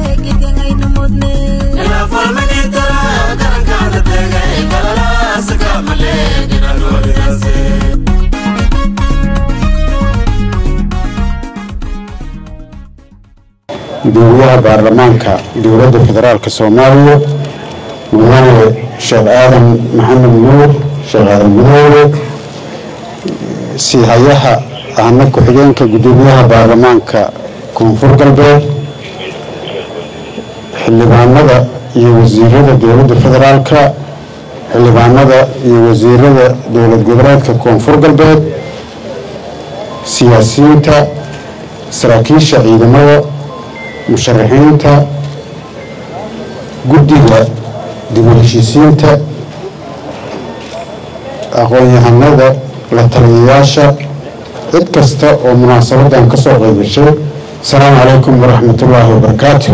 gudoomiyaha baarlamaanka dowladda federaalk soomaaliya mudane sheekh aadan maxamed nuur sheekh aadan mudoobe siihayaha ahna ku-xigeenka gudoomiyaha baarlamaanka koonfur galbeed xildhibaanada iyo wasiirada dowladda federaalka xildhibaanada iyo wasiirada dowlad goboleedka koonfur galbeed siyaasiyiinta saraakiisha ciidamada musharaxiinta guddiga dib u heshiisiinta aqoon-yahanada la taliyayaasha cid kasta oo munaasabadan ka soo qeybgashay asalaamu calaykum waraxmatullaahi wabarakaatu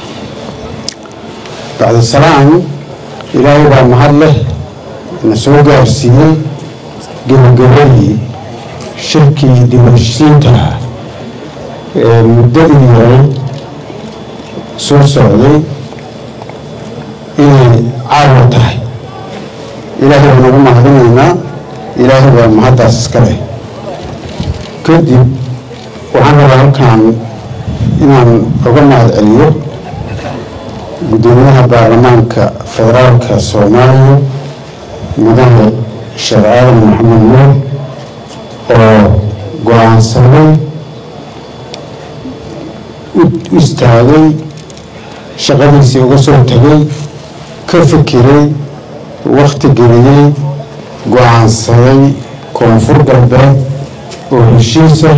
bacdi salaam ilaahay baa mahad leh na soo gaarsiiyey gebagabadii shirkii dib u heshiisiinta ee muddadii yaray soo socday inay caawa tahay ilaahay baan ugu mahadinaynaa ilaahay baa mahaddaas iska leh kadib waxaan rabaa halkan inaan uga mahad celiyo guddoomiyaha baarlamaanka federaalka soomaaliya mudane sheekh aadan maxamed nuur oo go-aansaday u istaagay shaqadiisii uga soo tegay ka fikiray wakhti geliyey go-aansaday koonfur galbeed oo heshiisa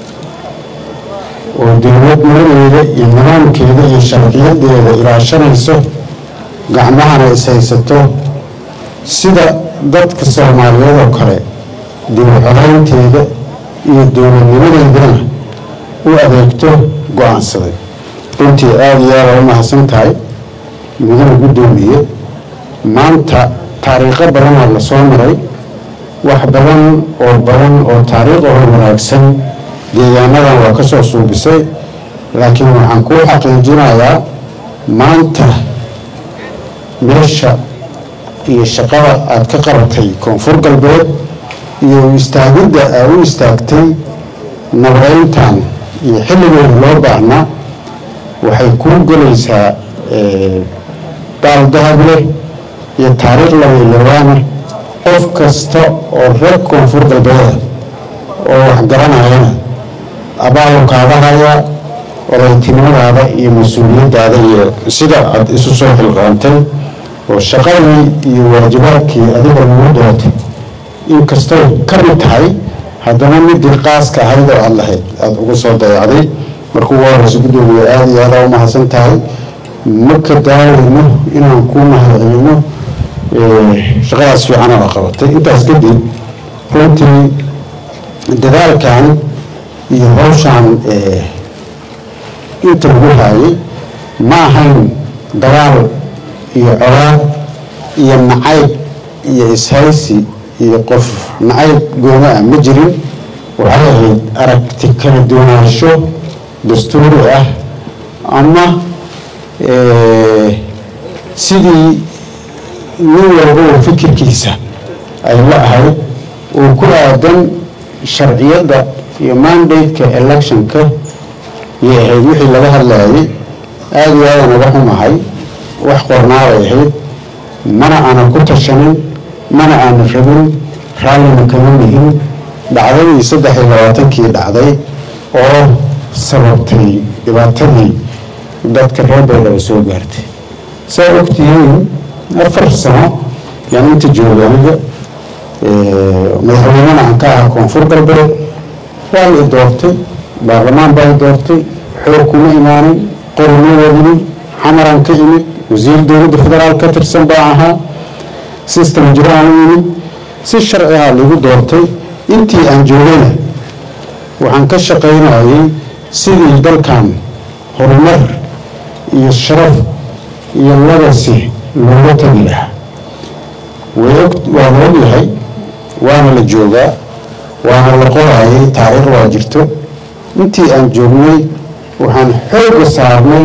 oo dowlad nimadeeda iyo nidaamkeeda iyo sharciyadeeda ilaashanayso gacmahana ishaysato sida dadka soomaaliyeed oo kale dib u codaynteeda iyo dowladnimadeedana u adeegto go-aansaday runtii aada iyo aada u mahadsan tahay mudane guddoomiye maanta taariikho badanaa la soo maray wax badan oo badan oo taariikh oo wanaagsan deegaanadan waa ka soo suubisay laakiin waxaan kuu xaqiijinayaa maanta meesha iyo shaqada aada ka qabatay koonfur galbeed iyo istaagidda aa u istaagtay nabadeyntan iyo xilligeeda loo baahnaa waxay kuu gelaysaa baal dahab leh iyo taariikh labaylabaana qof kasta oo reer koonfur galbeeda oo wax garanayana abaalu kaadahaya odaytinimadaada iyo mas-uuliyaddaada iyo sida aad isu soo xilqaantay oo shaqadii iyo waajibaadkii adiga lagu doortay inkastay ka mid tahay haddana midii qaaska ahayd oo aada lahayd aada uga soo dayacday markuu waa horeyse guddoomiye aada iyo aada u mahadsan tahay ma ka daaweyno inaan ku mahadcelino shaqadaas fiican oo qabatay intaas kadib runtii dadaalkan iyo hawshaan inta lagu haayay ma ahayn dagaal iyo colaad iyo nacayb iyo ishaysi iyo qof nacayb gooma ah ma jirin waxay ahayd aragti kala duwanaansho dastuuri ah ama sidii nin walbaba fikirkiisa ay la ahayd oo ku aadan sharciyadda iyo mandate-ka electionka yay ahayd wixii laga hadlayay aada iyo aadan uga xumahay wax qornaabay ahayd mana aanan ku tashanin mana aanan rabin raallina kama nihin dhacdadii saddex iyo labaatankii dhacday oo sababtay dhibaatadii dadka reer beeldhaba soo gaartay saa ogtihiin afar sano yaan inta jooga aniga madaxweynena aan ka ahaa koonfur galbeed waa la i doortay baarlamaan baa i doortay xoog kuma imaanin qoruma wadinin xamaraan ka imid wasiir dowladda federaal ka tirsan baa ahaa system jiraan u imid si sharci ah laigu doortay intii aan joogayna waxaan ka shaqaynayay sidii dalkan horumar iyo sharaf iyo labasi looga tagi lahaa waa la ogyahay waana la joogaa waana la qorayay taariikh waa jirto intii aan joognay waxaan xooga saarnay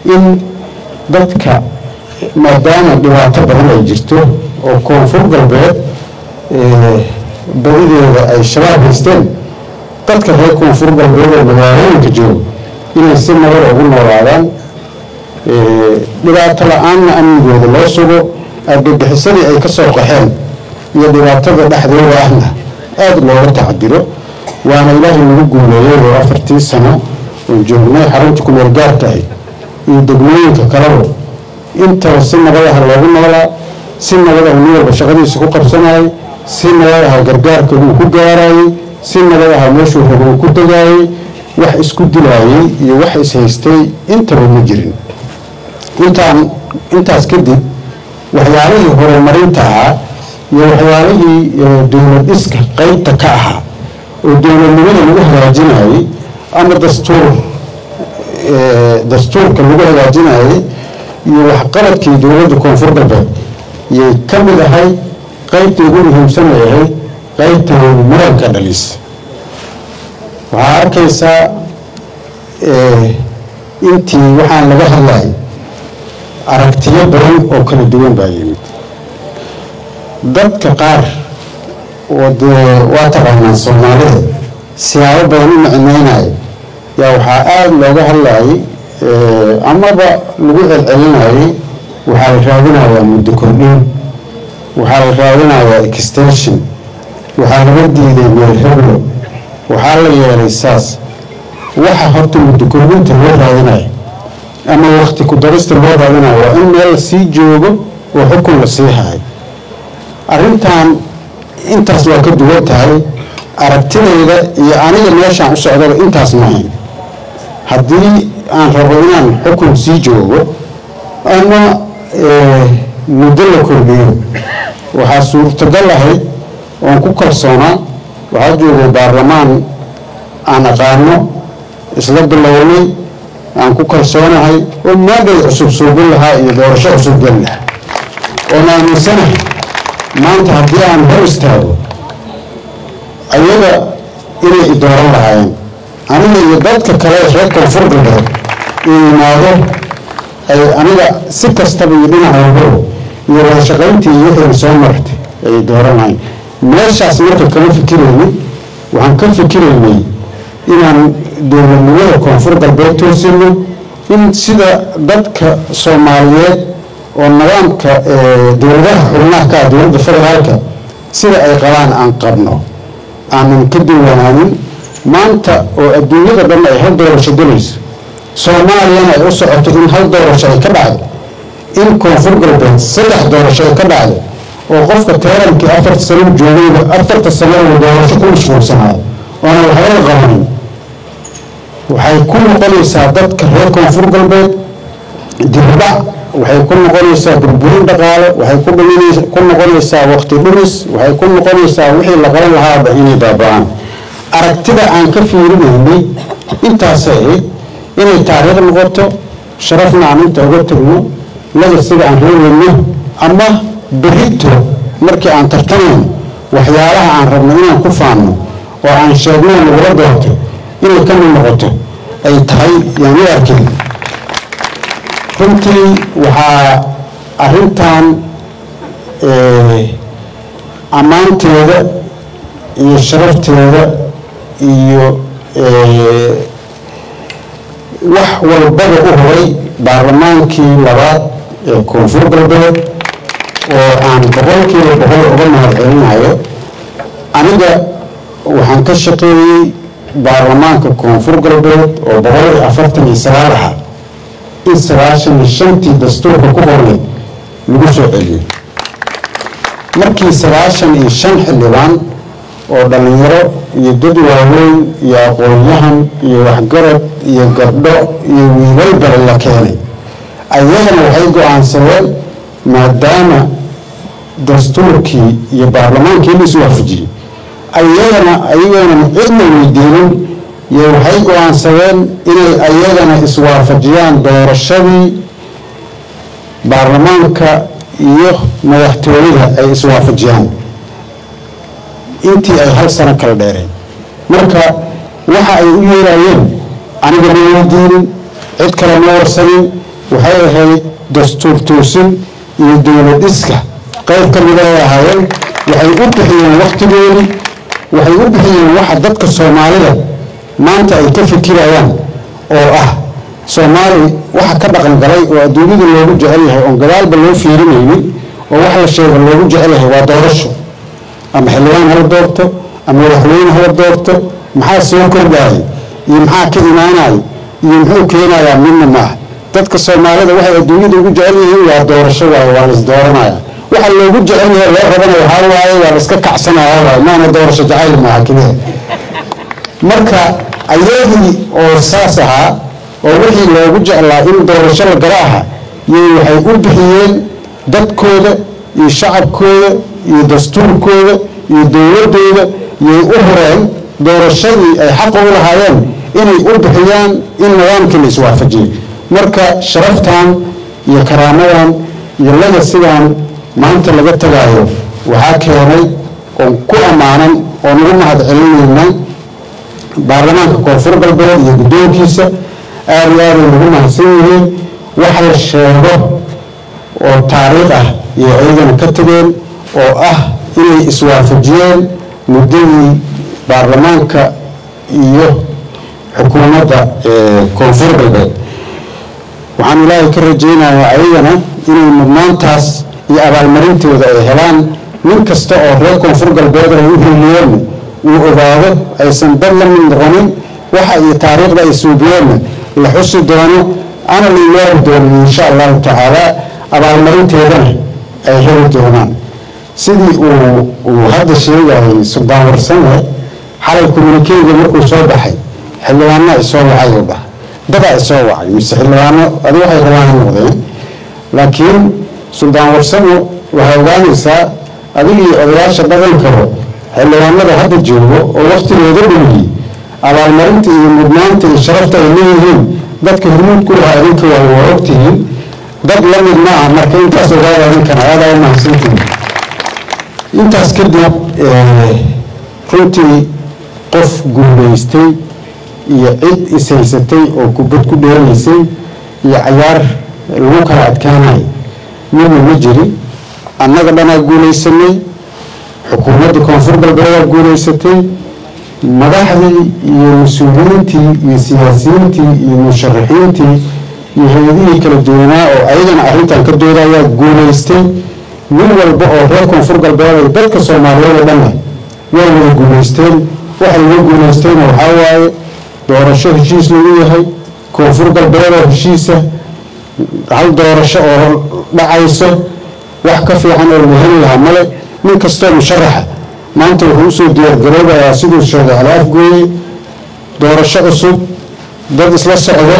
in dadka maadaama dhibaato badan ay jirto oo koonfur galbeed badideeda ay shabaab haysteen dadka reer koonfur galbeed oo magaalooyinka jooga inay si nabada ugu noolaadaan dhibaato la-aanna amnigooda loo sugo argagixisadii ay ka soo qaxeen iyo dhibaatada dhexdooda ahna aada looga tacdiro waana ilaahay nagu guuleeyay oo afartii sano oon joognay xarunta kumeel gaarka ahayd iyo degmooyinka kaleba intaba si nabad ah loogu noolaa si nabad ah nin walba shaqadiisa ku qabsanayay si nabad ah gargaarka uu ku gaarayay si nabad ah meeshuu rabo uu ku dagaayay wax isku dilaayay iyo wax is-haystay intaba ma jirin intaan intaas kadib waxyaalihii horumarinta ahaa iyo waxyaalihii dowlad dhiska qeybta ka ahaa oo dowladnimada lagu hagaajinayay ama dastuur dastuurka lagu hagaajinayay iyo waxqabadkii dowladda koonfur galbeed yay ka mid ahay qeybta ugu muhiimsan ay ahayd qeybta muranka dhalis waxaa arkaysaa intii waxaan laga hadlayay aragtiyo badan oo kala duwan baa yimid dadka qaar oo dee waa taqaanaan soomaalida siyaabo badan u micneynayo yaa waxaa aada looga hadlayay amaba lagu celcelinayay waxaa la raadinayaa muddo kordhin waxaa la raadinayaa extension waxaa laga diiday meel heblo waxaa la yeelay saas waxa horta muddo kordhinta loo raadinayo ama wakti ku darista loo raadinayo waa in meel lasii joogo oo xukun la sii hayo arrintan intaas waa ka duwan tahay aragtidayda iyo aniga meeshaan u socdaba intaas mahayn haddii aan rabo inaan xukun sii joogo ama muddo la kordhiyo waxaa suurtagal ahayd oon ku kalsoonaa waxaa joogay baarlamaan aan aqaano isla bilownay aan ku kalsoonahay oo maagay cusub suubin lahaa iyo doorasho cusub geli lahaa oon aaminsanahay maanta haddii aan hor istaago ayaga inay i dooran lahaayeen aniga iyo dadka kale reer koonfur galbeed io yimaado ay aniga si kastaba iyo dhinac walbaba iyo wadashaqayntii iyo wixii soo martay ay dooran lahayn meeshaas marka kama fikiraynin waxaan ka fikiraynay inaan dowladnimada koonfur galbeed toosino in sida dadka soomaaliyeed oo nidaamka dowladaha xubnaha ka ah dowladda federaalka sida ay qabaan aan qabno aanan ka duwanaanin maanta oo adduunyada dhan ay hal doorasho gelayso soomaaliyana ay u socoto in hal doorasho ay ka dhacdo in koonfur galbeed saddex doorasho ay ka dhacdo oo qofka teerankii afarta sano joogayba afarta sanadaba doorasho ku mashquulsanaado oona waxbaba qabanin waxay ku noqonaysaa dadka reer koonfur galbeed dibdhac waxay ku noqonaysaa burburin dhaqaale waxay ku noqonaysaa waqti dhumis waxay ku noqonaysaa wixii la qaban lahaaba inay baaba-aan aragtida aan ka fiirinaynay intaasay ahayd inay taariikh noqoto sharafna aan inta uga tagno laga sida aan reebayno ama berito markii aan tartanayno waxyaalaha aan rabno inaan ku faanno oo aan sheegno nagula doorto inay ka mid noqoto ay tahay yaan u arkin runtii waxaa arrintan ammaanteeda iyo sharafteeda iyo wax walbaba u horay baarlamaankii labaad ee koonfur galbeed oo aan boqolkiiba boqol uga mahad celinayo aniga waxaan ka shaqeeyey baarlamaanka koonfur galbeed oo boqol iyo afartan iyo sagaal ahaa in sagaashan iyo shantii dastuurka ku qornay lagu soo celiyey markii sagaashan iyo shan xildhibaan oo dhallinyaro iyo dad waaweyn iyo aqoon-yahan iyo waxgarad iyo gabdho iyo wiilalbale la keenay ayagana waxay go-aansadeen maadaama dastuurkii iyo baarlamaankii la iswaafajiyey ayagana ayagoonan cidna weydiinin iyo waxay go-aansadeen inay ayagana iswaafajiyaan doorashadii baarlamaanka iyo madaxtooyada ay iswaafajiyaan intii ay hal sano kala dheereen marka waxa ay u yeerayeen aniga ma weydiinin cid kale ma warsanin waxay ahayd dastuur toosin iyo dowlad dhiska qayb ka mida ay ahaayeen waxay u bixiyeen wakhtigoodii waxay u bixiyeen waxa dadka soomaalida maanta ay ka fikirayaan oo ah soomaali waxa ka dhaqan galay oo adduunyada loogu jecel yahay oon gadaalba loo fiirinaynin oo wax la sheega loogu jecel yahay waa doorasho ama xildhibaan hala doorto ama madaxweyne hala doorto maxaa soo kordhaayay iyo maxaa ka imaanaya iyo muxuu keenayaa midna maaha dadka soomaalida waxay adduunyada ugu jecel yihiin waa doorasho waaye waa la isdooranaya waxa loogu jecel yahay loo rabana waxaa waaye waa la iska kacsanaya waaye maana doorasho jacayl maaha keliya marka ayadii oo saas ahaa oo wixii loogu jeclaa in doorasho la gala aha yay waxay u bixiyeen dadkooda iyo shacabkooda iyo dastuurkooda iyo dowladooda yay u hureen doorashadii ay xaqa u lahaayeen inay u bixiyaan in nidaamkii la iswaafajiyey marka sharaftan iyo karaamadan iyo laga sidaan maanta laga tagaayo waxaa keenay oon ku ammaanan oon ugu mahad celinayna baarlamaanka koonfur galbeed iyo guddoonkiisa aada iyo aaday ugu mahadsan yihiin wax la sheego oo taariikh ah iyo ciidana ka tageen oo ah inay iswaafajiyeen muddadii baarlamaanka iyo xukuumadda koonfur galbeed waxaan ilaahay ka rajaynayaa ayagana inay mudnaantaas iyo abaalmarintooda ay helaan nin kasta oo reer koonfur galbeed ay u hiliyeenna uu ogaado aysan dad la mid noqonin waxa iyo taariikhda ay suubiyeenna la xusi doono ana la ilaahi doonin insha allahu tacaala abaalmarinteedana ay heli doonaan sidii uu uu hadda sheegayay suldaan warsame xalay communikeyga markuu soo baxay xildhibaana isoo wacay u dhah dadaa isoo wacay mise xildhibaano adi waxay rabaan ha noqdeen laakiin suldaan warsamo waxay ogaanaysaa adigii odayaasha dhaqankaba xildhibaanada hadda joogo oo waktigooda dhumiyey abaalmarinta iyo mudnaanta iyo sharafta ay leeyihiin dadka hurmuud ku lahaa idinka waa waa ogtihiin dad la mid ma ah marka intaas ogaada idinkana aadaa u mahadsantihiin intaas kadib runtii qof guulaystay iyo cid ishaysatay oo kubad ku dheeraysay iyo cayaar lagu kala adkaanay midna ma jirin annaga dhanaa guulaysanay xukuumadda koonfur galbeedaa guulaysatay madaxdii iyo mas-uuliyiintii iyo siyaasiyiintii iyo musharaxiintii iyo hay-adihii kala duwanaa oo ayagana arrintan ka doodayaa guulaystay nin walba oo reer koonfur galbeed ay dadka soomaaliyeed oo dhanna waa wada guulaysteen waxay uga guulaysteenna waxaa waaye doorasho heshiis lagu yahay koonfur galbeed oo heshiisa hal doorasho oo dhacayso wax ka fiican oo la heli lahaa male nin kastoo musharaxa maanta wuxuu usoo diyaargaroobayaa siduu sheegay alaafgooye doorasho cusub dad isla socdo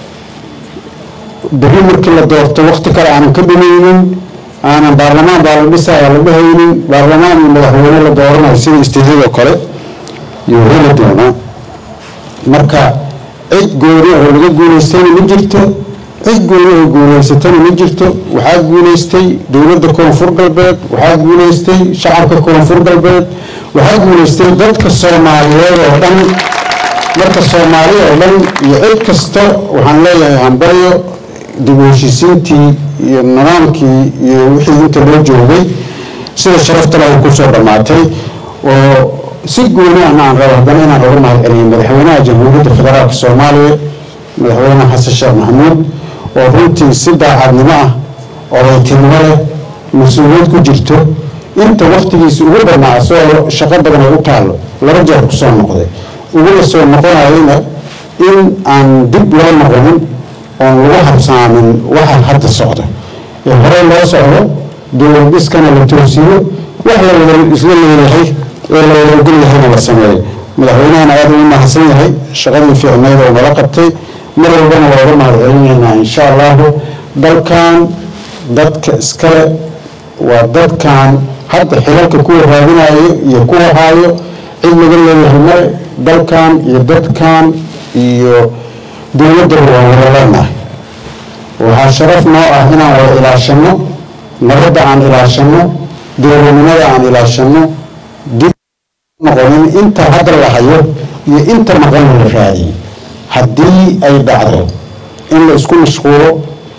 berri markii la doorto wakti kale aanan ka dhimaynin aanan baarlamaan baa la dhisaya la dhahaynin baarlamaan iyo madaxweyne la dooranayo sida istiidyadoo kale yuu heli doonaa marka cid gooni oo laga guulaystayna ma jirto cid gooni oo guulaysatana ma jirto waxaa guulaystay dowladda koonfur galbeed waxaa guulaystay shacabka koonfur galbeed waxaa guulaystay dadka soomaaliyeed oo dhan marka soomaaliya oo dhan iyo cid kasta waxaan leeyahay hambaryo dib u heshiisiintii iyo nidaamkii iyo wixii inta loo joogay sida sharaftale ay kusoo dhammaatay oo si gooni ahna aan rabo haddana inaan uga mahad celiyo madaxweynaha jamhuuriyadda federaalka soomaaliya madaxweyne xasan sheekh maxamuud oo runtii si daacadnimo ah odaytinimo leh mas-uuliyad ku jirto inta waktigiisa ugu dhammaa isagoo shaqo badan ay u taallo laba jeer kusoo noqday uguna soo noqonayana in aan dib loo noqonin oon lagu habsaamin waxa hadda socda ee horey loo socdo dowlad dhiskana la toosiyo wax la wada isla leeyahay ee la wada ogol yahayna la sameeyo madaxweynahana aada ugu mahadsan yahay shaqadii fiicneyd oo nala qabtay mar walbana waa uga mahad celinaynaa insha allahu dalkan dadka iskale waa dadkan hadda xilalka kuwa raadinayo iyo kuwa haayo cid laga leeyahay male dalkan iyo dadkan iyo dowladdaba waa wada leenahay waxaa sharaf noo ah inaan wada ilaashano nabadda aan ilaashano dowladnimada aan ilaashano dib noqonin inta hadda la hayo iyo inta maqan la raadiyay haddii ay dhacdo in la isku mashquulo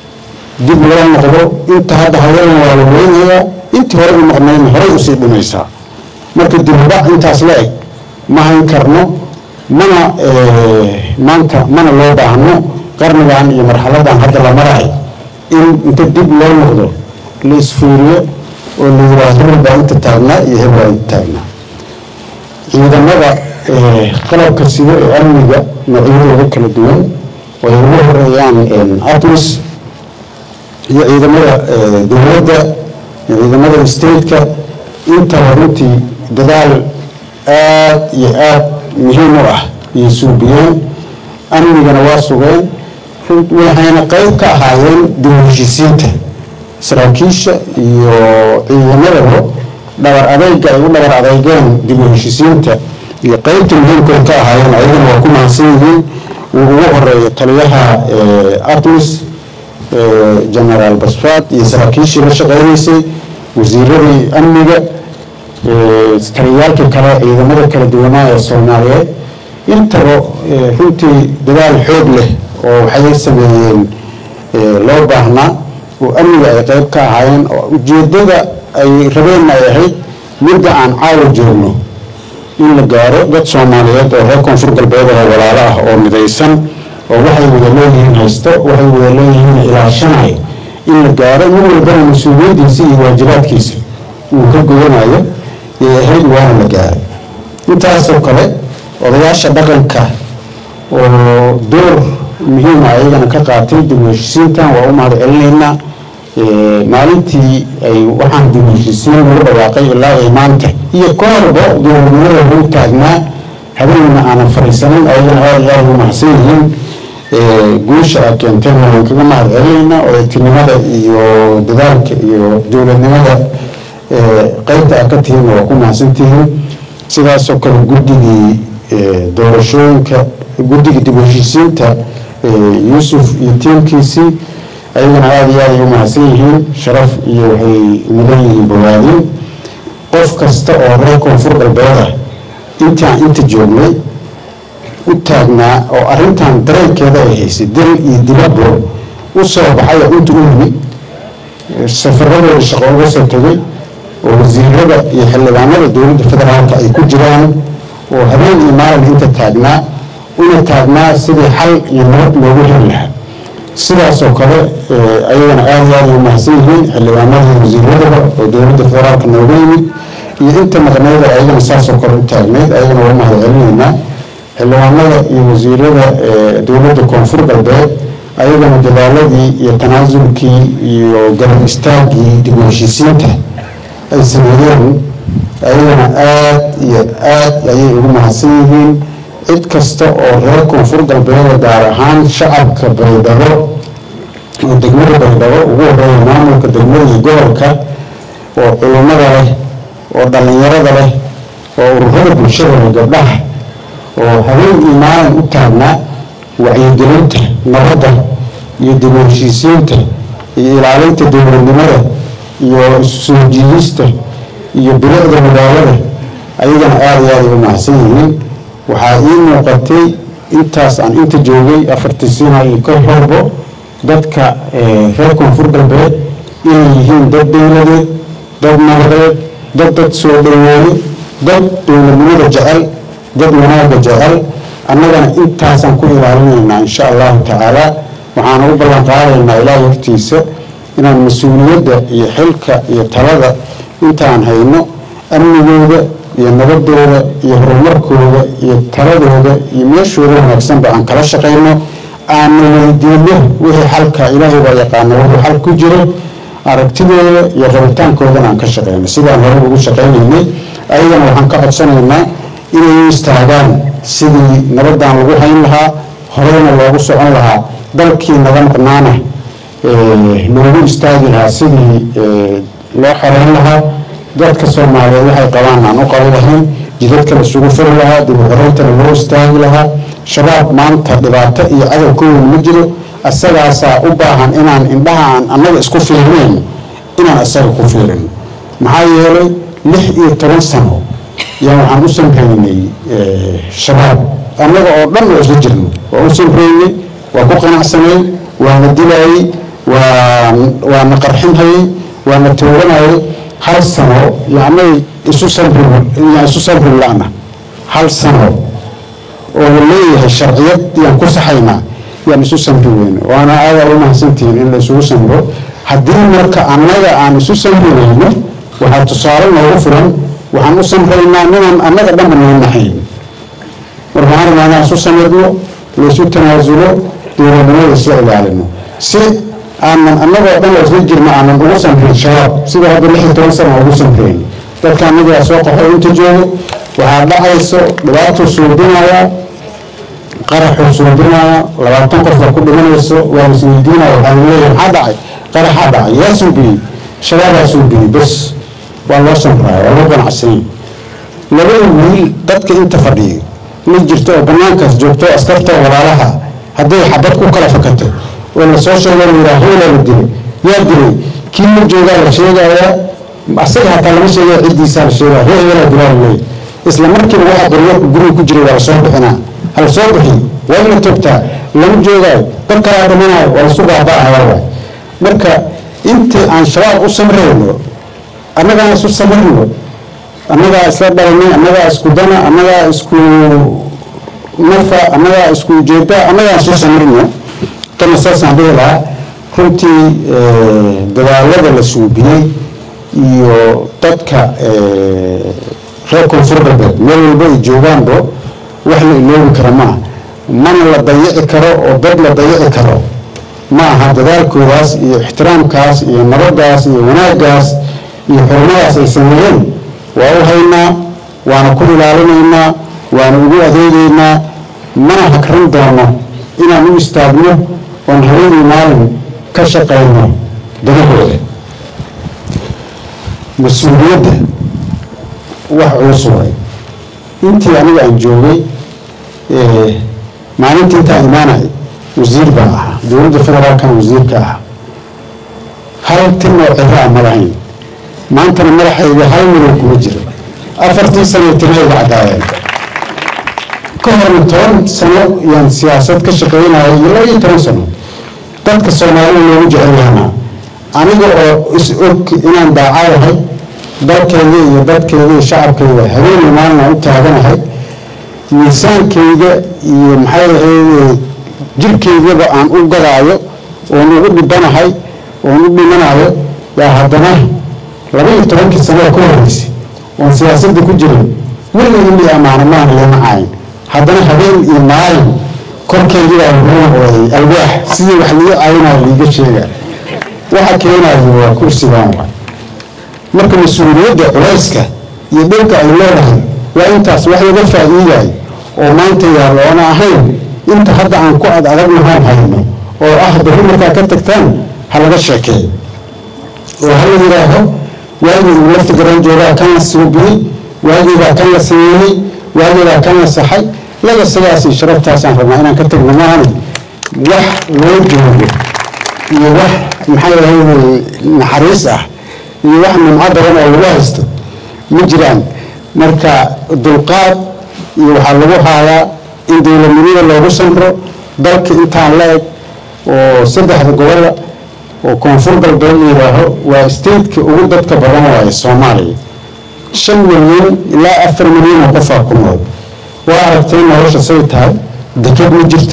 dib loo noqdo inta hadda haween waa la weynayaa intii hore u noqnayna horey usii dhimaysaa marka dibudhac intaas la eg ma hayn karno mana maanta mana loo baahno qarnigan iyo marxaladan hadda la marahay in inta dib loo noqdo la isfiiriyo oo la yidhaah hebel baa inta taagnaa iyo hebel baa inta taagnaa ciidamada qalabka sida ee amniga noocyadooda kala duwan oo ay ugu horeeyaan atmis iyo ciidamada dowladda iyo ciidamada stateka intaba runtii dadaal aada iyo aada muhiim u ah iyo suubiyeen amnigana waa sugeen waxayna qeyb ka ahaayeen dib u heshisiinta saraakiisha iyo ciidamadaba dhabar adeyga ay u dhabar adeygeen dib u heshisiinta iyo qeybta muhiimkood ka ahaayeen ayagana waa ku mahadsan yihiin uu ugu horeeyo taliyaha atmis genaraal basfaad iyo saraakiishii la shaqeynaysay wasiiradii amniga taliyaalkii kale ciidamada kala duwanaa ee soomaaliyeed intaba runtii dadaal xoog leh oo waxay sameeyeen loo baahnaa oo amniga ay qeyb ka ahaayeen oo ujeedada ay rabeenna ay ahayd midda aan caawa joogno in la gaaro dad soomaaliyeed oo reer koonfur galbeed oo walaalo ah oo midaysan oo waxay wada leeyihiin haysto waxay wada leeyihiin ilaashanayo in la gaaro mid walbana mas-uuliyaddiisa iyo waajibaadkiisa uu ka gudanayo yay ahayd waana la gaaray intaasoo kale odayaasha dhaqanka oo door muhiima ayagana ka qaatay dib u heshisiintan waa u mahad celinaynaa maalintii ay waxaan dib u heshisiin lagu dhawaaqay ilaa ay maanta iyo koorba dowladnimada lagu taagnaa habeenna aanan fariisanin ayagana aada iyo aada ugu mahadsan yihiin guusha aad keenteen waan kaga mahad celinaynaa odaytinimada iyo dadaalka iyo dowladnimada qeybta aad ka tihiinna waa ku mahadsantihiin sidaasoo kale guddigii doorashooyinka guddiga dib u heshisiinta yuusuf iyo tiimkiisii ayagana aada iyo aada ay u mahadsan yihiin sharaf iyo waxay mudan yihiin bawaadin qof kasta oo reer koonfur galbeeda intaan inta joognay u taagnaa oo arrintan dareenkeeda ay haysay dal iyo dibadbo u soo baxay oo inta u yimid safaradooda shaqo uga soo tegay oo wasiirada iyo xildhibaanada dowladda federaalka ay ku jiraan oo habeen iyo maalin inta taagnaa una taagnaa sidii xal iyo nabad loogu heli lahaa sidaasoo kale ayagana aada iyo aada u mahadsan yihiin xildhibaanada wasiiradaba oo dowladda federaalka nooga yimid iyo inta maqnayda ayagana saasoo kale u taagneyd ayagana waa mahad celinaynaa xildhibaanada iyo wasiirada dowladda koonfur galbeed ayagana dadaaladii iyo tanaasulkii iyo garab istaagii dib u heshiisiinta ay sameeyeen ayagana aada iyo aada ayay ugu mahadsan yihiin cid kasta oo reer koonfur galbeeda gaar ahaan shacabka baydhabo oo degmada baydhabo ugu horeeya maamulka degmada iyo gobolka oo culummada leh oo dhallinyarada leh oo ururada bulshada leh gabdhaha oo habeen iyo maalin u taagnaa wacyigelinta nabadda iyo dib u heshiisiinta iyo ilaalinta dowladnimada iyo soo jiidista iyo bilicda magaalada ayagana aada iyo aada ay u mahadsan yihiin waxaa ii muuqatay intaas aan inta joogay afartii sina iyo ka horbo dadka reer koonfur galbeed inay yihiin dad dowladeed dad nabadeed dad dad soo dhaweeye dad dowladnimada jecel dad wanaaga jecel annagana intaasaan ku ilaalinaynaa insha allahu tacaala waxaan ugu ballan qaadaynaa ilaahay hortiisa inaan mas-uuliyadda iyo xilka iyo talada intaan hayno amnigooda iyo nabadooda iyo horumarkooda iyo taladooda iyo meeshooda wanaagsanba aan kala shaqayno aana weydiino wixii xalka ilaahay baa yaqaana wuxuu xal ku jiro aragtidooda iyo rabitaankoodana aan ka shaqeyno sidaan hore ugu shaqaynaynay ayagana waxaan ka codsanaynaa inay u istaagaan sidii nabadan lagu hayn lahaa horeyna loogu socon lahaa dalkii naga maqnaana loogu istaagi lahaa sidii loo xoreyn lahaa dadka soomaaliyeed waxay qabaan aan u qabi lahayn jidadka la isugu furi lahaa dib u xoreyntana loo istaagi lahaa shabaab maanta dhibaato iyo cadow ka weyn ma jiro asagaasaa u baahan inaan indhaha aan annaga isku fiirinayno inaan isaga ku fiirino maxaa yeelay lix iyo toban sano yaa waxaan u samreynay shabaab annaga oo dhan waa isla jirno waa u samreynay waa ku qanacsanay waa la dilaayey waa waana qarxinhayay waana tooganayay hal sano yacnay isu sabri isu sabri la-na hal sano oo la leeyahay sharciyad yaan ku saxaynaa yaan isu samri weyne waana aada u mahadsantihiin in la isugu samro haddii marka annaga aan isu samrinayno waxaa tusaale noogu furan waxaan u samraynaa ninaan annaga dhanba noo nahayn marka waxaan rabnaa inaan isu samirno laysu tanaasulo dowladnimada isla ilaalino si aanan annagoo dhan oo isla jirno aanan ugu samrin shabaab sida hadda lix iyo toban sana ugu samreyn dadka annagaa soo qaxo inta joogo waxaa dhacayso dhibaatuu suubinayaa qaraxuu suubinayaa labaatan qof baa ku dhimanayso waa la isweydiinaya waxaa leeyahay maxaa dhacay qaraxaa dhacay yaa suubiyey shabaabaa suubiyey bas waa loo samraaya waa loo qanacsanay labada wiil dadka inta fadhiya ma jirto oo banaankaas joogto askarta walaalaha hadday xabad ku kala fakato oo lasoo sheego la yidhaha howlaa la dilay yaa dilay kii la joogaa la sheegayaa asaga hataa lama sheegaya ciddiisaa la sheegaya hoo hebelaa dilaa la leeyahy isla markiiba waxa qoryo guriga ku jiray waa lasoo bixinaa ha lasoo bixi waa in la toogtaa lama joogaayo dad kalaa dhimanaayo waa lasu baaba'ayaa waay marka intii aan shabaab u samrayno annagaan isu samarno annagaa isla dhalanay annagaa isku dana annagaa isku nafa annagaa isku ujeeda annagaa isu samarno tana saasaan dhihi lahaa runtii dadaalada la suubiyey iyo dadka reer koonfur galbeed meel walba ay joogaanbo wax la iloobi karo maaha mana la dayici karo oo dad la dayici karo ma aha dadaalkoodaas iyo ixtiraamkaas iyo nabadaas iyo wanaagaas iyo xurmadaas ay sameeyeen waa u haynaa waana ku ilaalinaynaa waana ugu adeegaynaa mana hakran doono inaan u istaagno oon haweenii maalin ka shaqayno danahooda mas-uuliyadda wax culus waay intii aniga aan joogay maalintii intaan imaanay wasiir baa ahaa dowladda federaalkan wasiirka ah hal tin oo ciro a ma lahayn maantana madaxayga hal milyan kuma jiro afartii sano tinayga caddaayeen ka horna toban sano yaan siyaasad ka shaqaynaya iyo laba iyo toban sano dadka soomaalida loogu jecel yahanaa aniga oo is og inaan daacadahay dalkayga iyo dadkayga iyo shacabkayga habeenii maalina u taaganahay miisaankayga iyo maxay ahayd jirkaygaba aan u gadaayo oon ugu dhibanahay oon u dhimanayo yaa haddana laba iyo tobankii sanada ka horeysay oon siyaasadda ku jirin weligii mii ammaano maana lama cayn haddana habeen iyo maalin korkaygiibaa wuxuu noqday alwaax sidii wax liiga caynayo liiga sheega waxa keenayo waa kursigaan waay marka mas-uuliyadda culayska iyo dhulka ay leedahay waa intaas wax laga faa'iidayo oo maanta yaallo oona ahayn inta hadda aan ku ad adagnahaan hayno oo ah bari markaa ka tagtaan ha laga sheekeeyo oo ha la yidhaaho waagii uu lafta garan joogaa kan la suubiyey waagiibaa kan la sameeyey waagiibaa kan la saxay laga sidaas iyo sharaftaasaan rabnaa inaan ka tagno maahane wax loo joogo iyo wax maxay ahayd naxariis ah iyo wax nimco badan oo lagu haysto ma jiraan marka dulqaad iyo waxaa lagu haayaa in dowladnimada loogu samro dalka intaan la eg oo saddexda gobola oo koonfur galbeed la yidhaaho waa stateka ugu dadka badan waaye soomaaliya shan milyan ilaa afar milyan oo qofaa ku nool waa aragtay nolosha say tahay deked ma jirto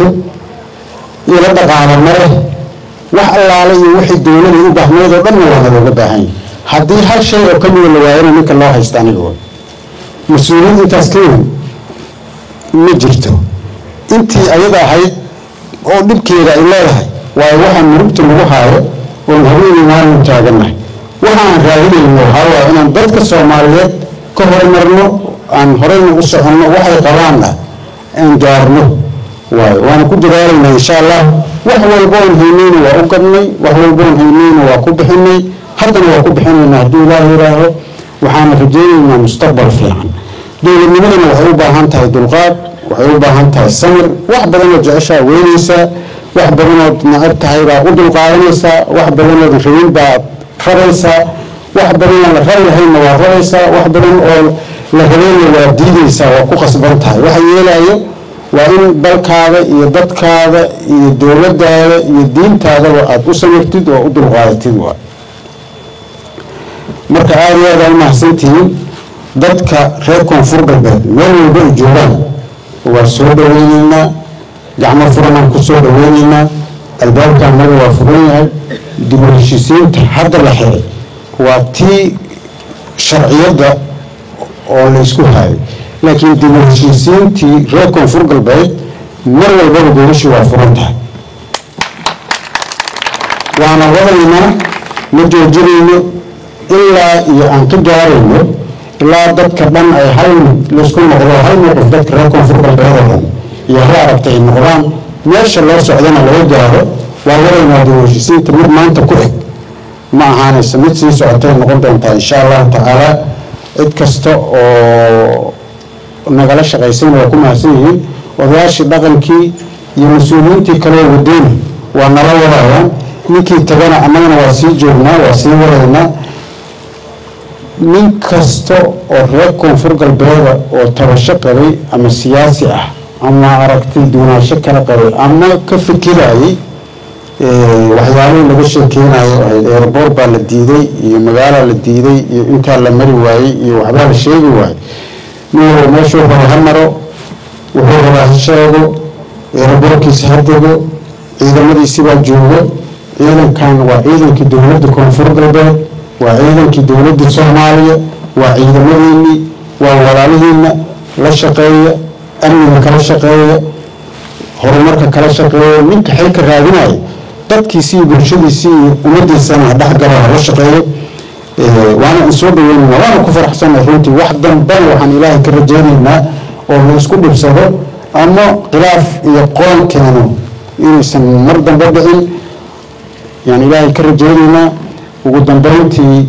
ila dhaqaala male wax allaale iyo wixii dowlada u baahnayd oo dhanna waana looga baahan yahay haddii hal shay oo ka mida la waayana ninka loo haysta aniga way mas-uuliyad intaas ka weyn ma jirto intii ayada ahayd oo dhibkeeda ay leedahay waayo waxaa murugta lagu haayo oon habeenii maalin taagannahay waxaan raadinayno waxaa waaya inaan dadka soomaaliyeed ka hormarno aan horeyna u soconno waxay qabaanna aan gaarno waayo waana ku dadaalaynaa insha allah wax walba oon haynayna waa u gadnay wax walba oon haynayna waa ku bixinay haddana waa ku bixinaynaa hadduu ilaah yidhaaho waxaana rajaynaynaa mustaqbal fiican dowladnimadana waxay u baahan tahay dulqaad waxay u baahan tahay samir wax badanoo jeceshaa weynaysaa wax badanood nacab tahay baa u dulqaadanaysaa wax badanood rabin baad rabaysaa wax badanoo la rabi lahaynna waa rabaysaa wax badan oo la rabayna waa diidaysaa waa ku qasban tahay waxa yeelaayo waa in dalkaada iyo dadkaada iyo dowladdaada iyo diintaadaba aada u samirtid oo u dulqaadatid waa marka aada iyo aada u mahadsantihiin dadka reer koonfur galbeed meel walba ay joogaan waa soo dhaweyneynaa gacmo furanaan ku soo dhaweyneynaa albaabka annaga waa furan yahay dib u heshiisiinta hadda la xiray waa tii sharciyadda oo laysku haayay laakiin dib u heshiisiintii reer koonfur galbeed mar walbaba gogashii waa furan tahay waana wadaynaa ma joojinayno ilaa iyo aan ka gaarayno ilaa dadka dhan ay hal laysku noqdo hal mowqif dadka reer koonfur galbeed oo dhan iyo hal aragta ay noqdaan meesha loo socdana laga gaaro waa wadaynaa dib u heshiisiinta mid maanta ku xig ma ahaanaysa mid sii socotay noqon doontaa insha allahu tacaala cid kasta oo nagala shaqaysayna waa ku mahadsan yihiin odayaashii dhaqankii iyo mas-uuliyiintii kaleo wadeyna waa nala wadayaan ninkii tagana annagana waa sii joognaa waa sii wadaynaa nin kasta oo reer koonfur galbeeda oo tabasho qabay ama siyaasi ah ama aragtay duwanaansho kala qabay ama ka fikirayay waxyaalihii laga sheekeynayo ahayd eeraboor baa la diiday iyo magaalaa la diiday iyo intaa la mari waayey iyo waxbaa la sheegi waayey nin walba meeshuu rabo ha maro wuxuu rabaa ha sheego eeraboorkiisa ha dego ciidamadiisibaa joogo ciidankan waa ciidankii dowladda koonfur galbeed waa ciidankii dowladda soomaaliya waa ciidamadiinii waa walaalihiina la shaqeeya amniga kala shaqeeya horumarka kala shaqeeya ninka xilka raadinaya dadkiisi iyo bulshadiisii iyo ummadiisana ha dhexgalo hala shaqeeyo waana in soo dhaweynayna waana ku faraxsanay runtii wax dambana waxaan ilaahay ka rajaynaynaa oo la isku dhibsado ama khilaaf iyo qoon keeno inaysan mar dambe dhicin yaan ilaahay ka rajaynaynaa ugu dambeyntii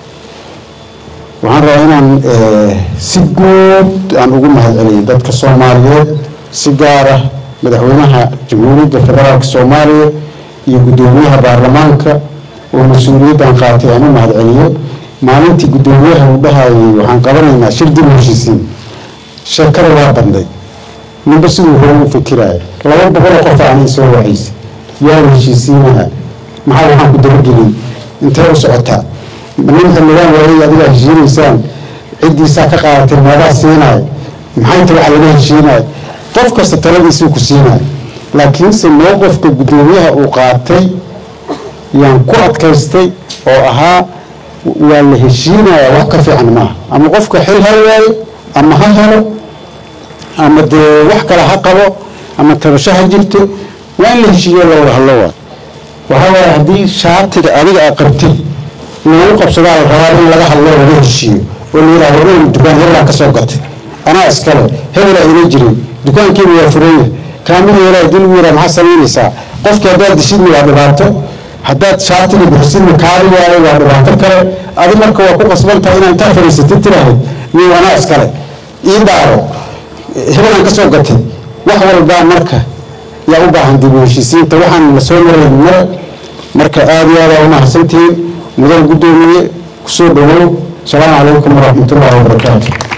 waxaan rabaa inaan si guud aan ugu mahadceliyay dadka soomaaliyeed si gaar ah madaxweynaha jamhuuriyadda federaalka soomaaliya iyo guddoomiyaha baarlamaanka oo mas-uuliyaddan qaatay aan u mahadceliyo maalintii guddoomiyaha uu dhahayay waxaan qabanaynaa shir dib u heshiisiin sheekada waa bandhay ninba siduu hore u fikiraya laba boqoloo qof aanay soo wacaysa yaa la heshiisiinaha maxaa waxaan ku dabagelin intee u socotaa nin xildhibaan waayay adigaa heshiinaysaan ciddiisaa ka qaadatay meedaa siinaayo maxay ta waxa laga heshiinayo qof kasta taladiisuu ku siinayo laakiinse mowqifka guddoomiyaha uu qaatay yaan ku adkaystay oo ahaa waa la heshiinaya wax ka fiican maaha ama qofka xil ha waayo ama ha helo ama dee wax kale ha qabo ama tabasho ha jirto waa in la heshiiyo la wada hadlo waay waxaa waaye haddii shaatiga adiga aa qabtid lagu qabsadaa la rabaa in laga hadlo laga heshiiyo oo la yidhaha wareeg dukaan hebelaan ka soo gatay anaa iskale hebelaa ila jiray dukaankiina waa furanya kaamina yalaa dii lagu yidhaha maxaa samaynaysaa qofkii haddaad dishidna waa dhibaato haddaad shaatiga bixisidna kaali waayo waa dhibaato kale adi marka waa ku qasbantahay inaa intaa fadhiisatid tiraahid iyo anaa iskale ii dhaaro hebelaan ka soo gatay wax walbaa marka yaa u baahan dib u heshiisiinta waxaan la soo marayn mare marka aada iyo aada u mahadsantihiin mudan guddoomiye kusoo dhawow asalaamu calaykum waraxmatullaahi wabarakaatu